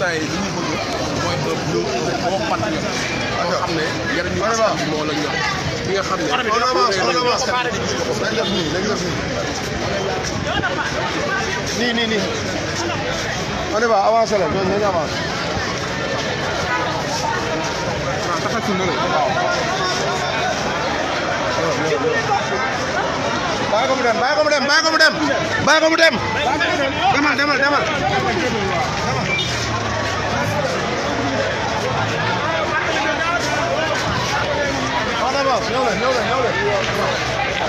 instant yi li ñu bëgg mooy un bleu bon patriote boo xam ne njëriñu askan bi moo la ñor ki nga xam ne on avance on avance askan bi dañ def nii dañ def nii nii nii nii on y va avancé la ñooñu nañu avancé waaw taxal ci nële bàyyi ko mu dem bàyyi ko mu dem bàyyi ko mu dem bàyyi ko mu dem demal demal demal on avance ñëw leen ñëw leen ñëw leen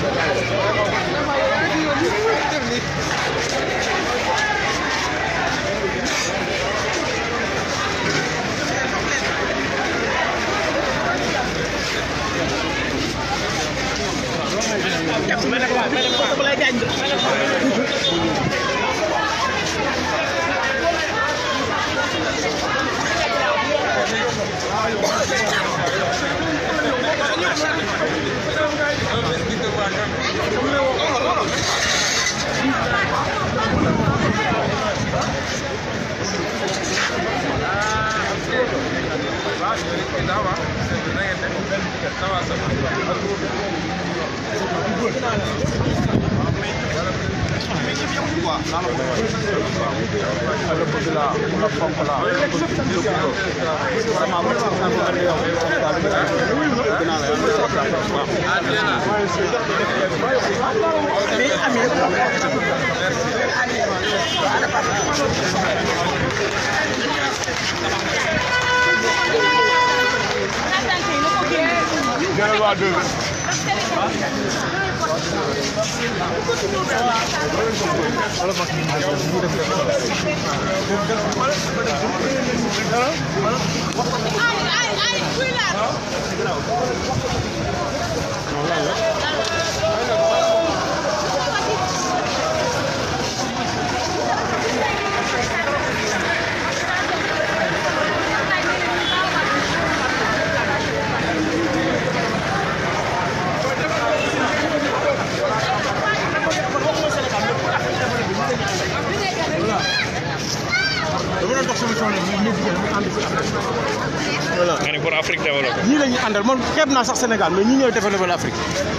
nga ne pour Afrique développé. ñii la ñuy àndal man xeeb naa sax Sénégal mais ñi ñooy développé l'Afrique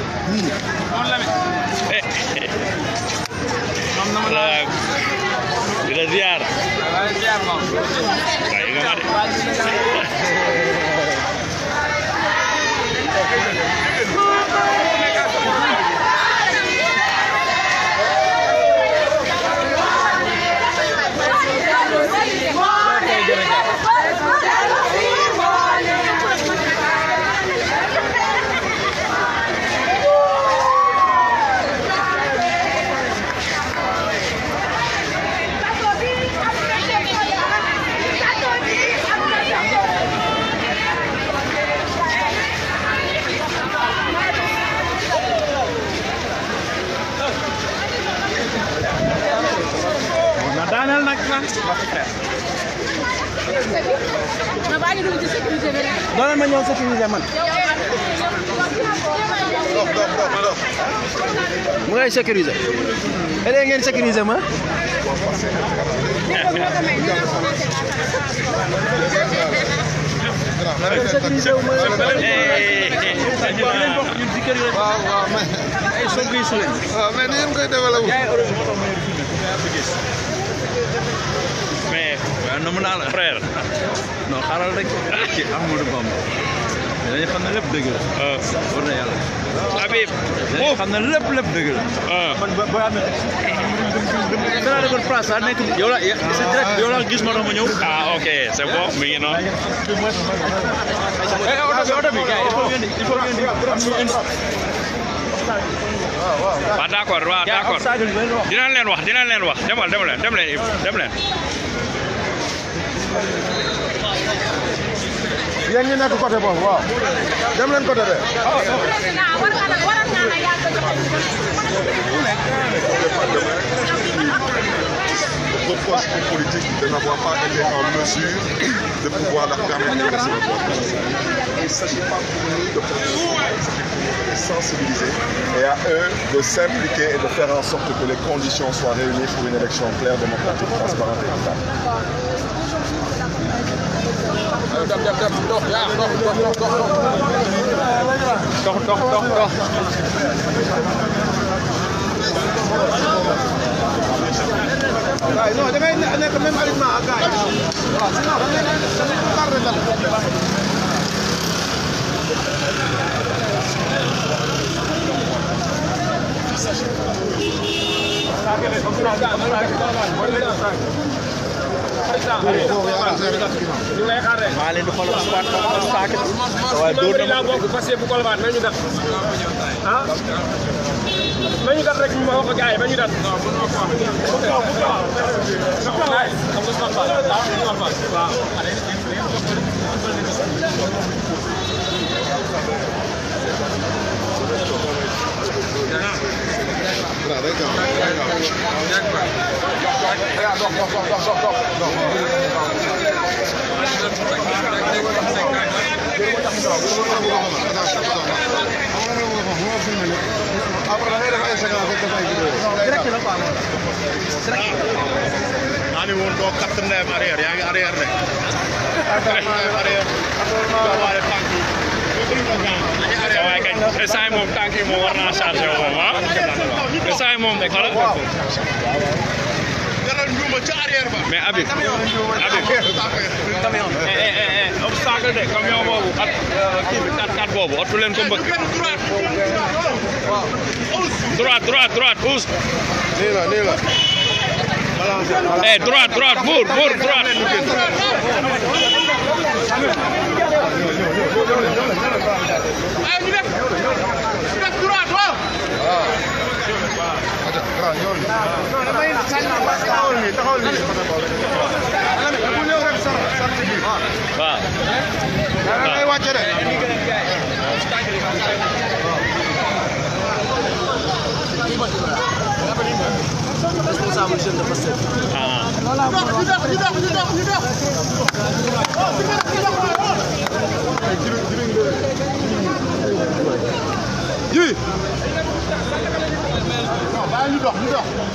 wala di la ziar. waaye nga ma de. na daaneel nag nag Ma baa ngi dugg ci sécurité bi rek. dooleel ma ñëw sécuriser man dox dox dox dox mu ngay sécuriser léegi ngeen sécuriser ma sécuriser wu ma waaw waaw mais ay soog yi sole waaw mais ni ngeen koy développé mais waaw nomm naa la frère. non xaaral rek ci Amadou Bamba dañu xam ne lépp dëgg la ah war na yàlla Habib. dañu xam ne lépp lépp dëgg la ah dara defoon place daa nekk yow la c'est direct yow la gis ma tax ma ñëw ah ok c'est bon mi ngi noonu. eh oto bi oto bi gars yi il faut ngeen di il faut ngeen di am ñu indi waaw d'accord waaw d'accord dinañ leen wax dinañ leen wax demal dem leen dem leen dem leen. yéen ñi nekk côté boobu waaw dem leen côté bee war nga la waral naa la yàgg reproche aux politiques de n'avoir pas été en mesure de pouvoir leur permettre d'exercer leur droit. Il ne s'agit pas pour nous de de sensibiliser et à eux de s'impliquer et de faire en sorte que les conditions soient réunies pour une élection claire, démocratique, transparente et équitable. dem dem dem dox yaa dox dox dox dox dox dox dox dox waaw non da ngay nekk même alignement ak gars yi waaw sinon da ngay da ngay tardé dara. maa leen di xoolal squat obstacle waaye dóor na ma bokk fas bu Colobane nañu dat ah nañu dat rek ñu ma wax gars yi nañu dat après da ngay def ay séquences rek def ay vidéo. direct la quoi. maa ni woon doo katt ndeyam arrière yaa ngi arrière de. arrière. waaye tànk yi. waaye kañ instant yi moom tànk yi moom war naa chargé wu moom ah instant yi moom xoolal Jaral njuuma ca arrière ba. mais Habib Habib eh eh eh obstacle de camion boobu ak kii bi 4x4 boobu otu leen ko mbëkk droite droite droite pousse nii la nii la. eh droite droite buur buur droite taxawal nii taxawal nii. bu ñëw rek sar sar ci biir. waaw da ngay wàcce de. responsable jeune de Pastef ah Ji. bàyyi ñu dox ñu dox.